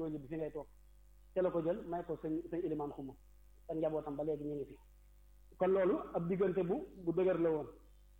doo ñibbi fi ngay toog te la ko jël may ko sëñ sëñ ilimaan xuma te njabootam ba léegi ñu ngi fi kon loolu ab diggante bu bu dëgër la woon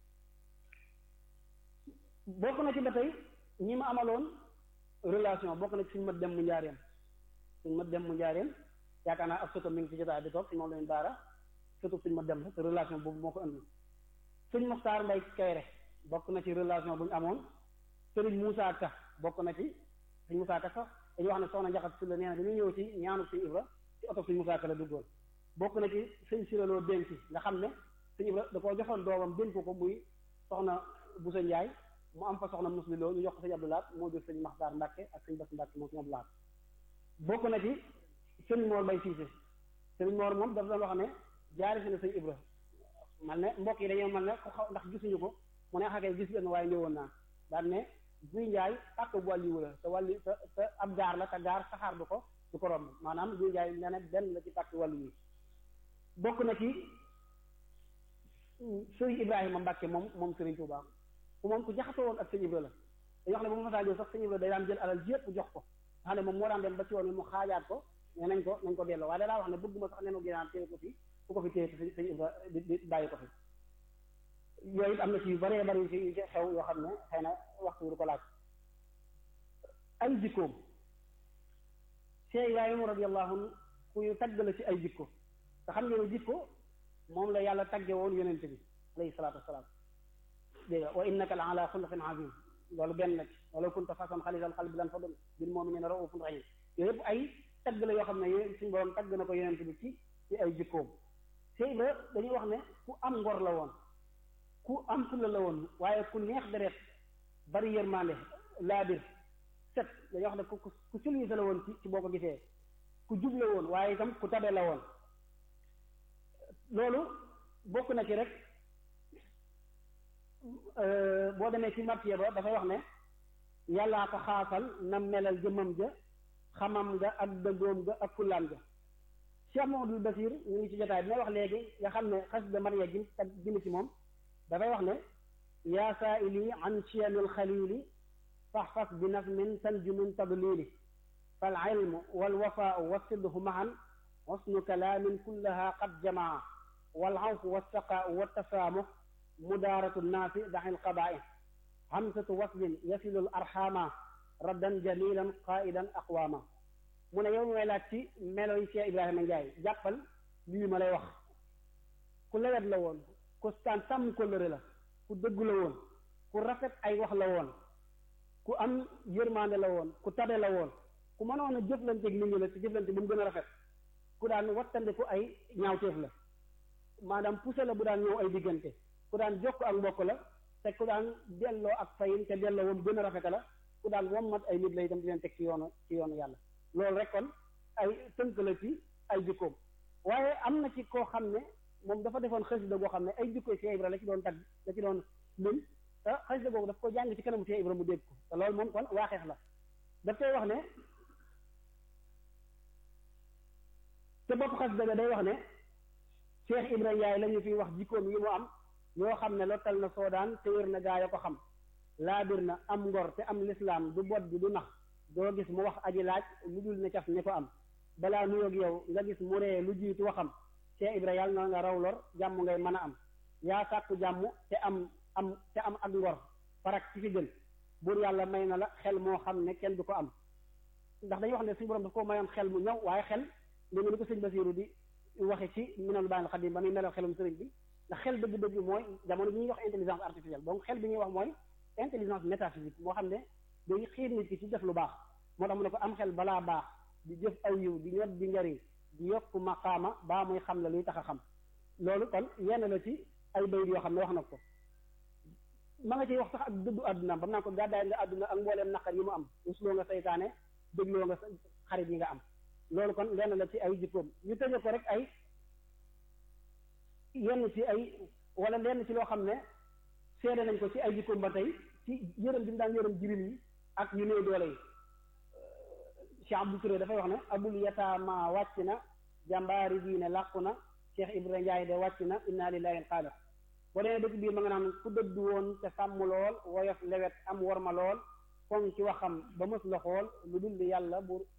bokk na ci ba tey ñi ma amaloon relation bokk na ci suñu mat dem mu njaareem suñu mat dem mu njaareem yaakaar naa ab sëtam mi ngi ci jotaay bi toog si moom lañu baara sëtub suñu mat dem la te relation boobu moo ko indi sëñ Moxtaar Mbay Kayre bokk na ci relation bu ñu amoon sëriñ Moussa Ka bokk na ci sëñ Moussa Ka sax dañuy wax ne soxna njaxat si la nee na dañuy ñëw ci ñaanu sëñ Ibra ci oto sëñ Moussa Ka la duggoon bokk na ci sëñ siraloo denc nga xam ne sëñ Ibra da koo joxoon doomam dénk ko muy soxna Boussa Ndiaye mu am fa soxna musliloo ñu jox ko sëñ Abdoulaat moo jur sëñ Maxtaar Mbàkke ak sëñ Bass Mbàkke moom sëñ Abdoulaat bokk na ci sëñ Moor Bay Siise sëñ Moor moom dafa doon wax ne jaari si na sëñ Ibra man ne mbokk yi dañoo man ne ko xaw ndax gisuñu ko mu ne xakee gis leen waaye ñëwoon naa daan ne guy njaay ak wàlliwu la te wàlli te te ab gaar la te gaar saxaar du ko du ko romb maanaam guy njaay nee na benn la ci pàkk wàllu yi bokk na ci sëriñ Ibrahima Mbàkke moom moom sëriñ Tuubaa ku moom ku jaxasoo woon ak sëñ Ibra la dañuy wax ne bu ma masaa ñëw sax sëñ Ibra day daan jël alal jépp jox ko nga xam ne moom moo daan dem ba ci woon mu xaajaat ko ne nañ ko nañ ko delloo waaye dalaa wax ne bëgguma sax nenu ginaan téye ko fi fu ko fi téye sëñ sëñ Ibra di di bàyyi ko fi yooyu it am na ci yu bëree bëri ci xew yoo xam ne xëy na waxtu du ko laaj ay jikkoom Cheikh Ibrahima radiyallahu anhu ku ñu tagg la ci ay jikko te xam ngeen ne jikko moom la yàlla tagge woon yonent bi alayhi salaatu wasalaam dégg nga wa innaka la ala xuluqin azim loolu benn la ci wala kunta fasan xalisal qalbi lan fadl bil mu'minina raufun rahim yooyu yëpp ay tagg la yoo xam ne yéen suñu borom tagg na ko yonent bi ci ci ay jikkoom Cheikh Ibrahima dañuy wax ne ku am ngor la woon ku am fulla la woon waaye ku neex deret bari yërmande laabir set dañuy wax ne ku ku civilisé la woon ci ci boo ko gisee ku jub la woon waaye itam ku tabe la woon loolu bokk na ci rek boo demee ci martiye ba dafay wax ne yàllaa ko xaasal na melal jëmmam ja xamam nga ak dëggoom ga ak fullaan ga Cheikh Mamadou Basir ñu ngi ci jotaay bi may wax léegi nga xam ne xasida Mariya gi tag gini ci moom dafay wax ne yaa saaili an chiyamil xalili faxfas bi nazmin tanju min tadlili fal ilmu wal wafaau wasidhu mahan xusnu kalaamin kullaha qad jamaa wal awfu wassaqaau wattasaamux mudaaratu nnaasi daxil qabaai hamsatu waslin yasilul arxaama raddan jamilan qaidan aqwaama mu ne yow mooy laaj ci melo yi Cheikh Ibrahima Ndiaye jàppal lii ma lay wax ku lewet la woon ku staan sàmm kóllëre la ku dëggu la woon ku rafet ay wax la woon ku am yërmande la woon ku tabe la woon ku mënoon a jëflanteeg nit ñi la ci jëflante bu mu gën a rafet ku daan wattandiku ay ñaawteef la maanaam poussé la bu daan ñëw ay diggante ku daan jokk ak mbokk la te ku daan delloo ak fayin te delloo wam gën a rafete la ku daan wommat ay nit la itam di leen teg ci yoonu ci yoonu yàlla loolu rek kon ay tënk la ci ay jikkoom waaye am na ci koo xam ne moom dafa defoon xasida goo xam ne ay jikkoy Cheikh Ibra la ci doon tagg la ci doon lim te xasida googu daf ko jàng ci kanamu Cheikh Ibra mu dégg ko te loolu moom kon waaxeex la daf koy wax ne te bopp xasida ga day wax ne Cheikh Ibra Ndiaye la ñu fiy wax jikkoom yi mu am yoo xam ne lottal na soodaan te wér na gaa ya ko xam laabir na am ngor te am lislaam du bot bi du nax doo gis mu wax aji laaj lu dul ne caf ne ko am balaa nuyoog yow nga gis mu ree lu jiitu waxam Cheikh Ibra yàlla na nga raw lor jàmm ngay mën a am yaa sàkku jàmm te am am te am ak ngor farak ci fi gën buur yàlla may na la xel moo xam ne kenn du ko am ndax dañuy wax ne suñu borom daf ko mayoon xel mu ñëw waaye xel léegi ni ko sëñ Basiiru di waxe ci minal baanil xadim ba muy melal xelum sëriñ bi ndax xel dëgg-dëgg mooy jamono bi ñuy wax intelligence artificielle donc xel bi ñuy wax mooy intelligence métaphysique moo xam ne day xiir nit ki ci def lu baax moo tax mu ne ko am xel balaa baax di jëf aw yiw di ñot di njariñ di yokk maqaama baa muy xam la luy tax a xam loolu kon yenn la ci ay bayit yoo xam ne wax na ko ma nga ciy wax sax ak dëddu àdduna ba mu naan ko gàddaay nga àdduna ak mbooleem naqar yi mu am usloo nga saytaane dégloo nga xarit yi nga am loolu kon lenn la ci ay jikkoom ñu tëje ko rek ay yenn ci ay wala lenn ci loo xam ne seede nañ ko ci ay jikkoom ba tey ci yërëm bi mu daan yërëm jirim yi ak ñu néew doole yi Cheikh Abdou Touré dafay wax ne abul yataama wàcc na jàmbaari diine làqu na Cheikh Ibrahima Ndiaye de wàcc na inna lillahi xaalis boo demee dëkk biir ma nga naan ku dëddu woon te sàmm lool woyof lewet am worma lool foŋ ci waxam ba mës la xool lu dul yàlla bu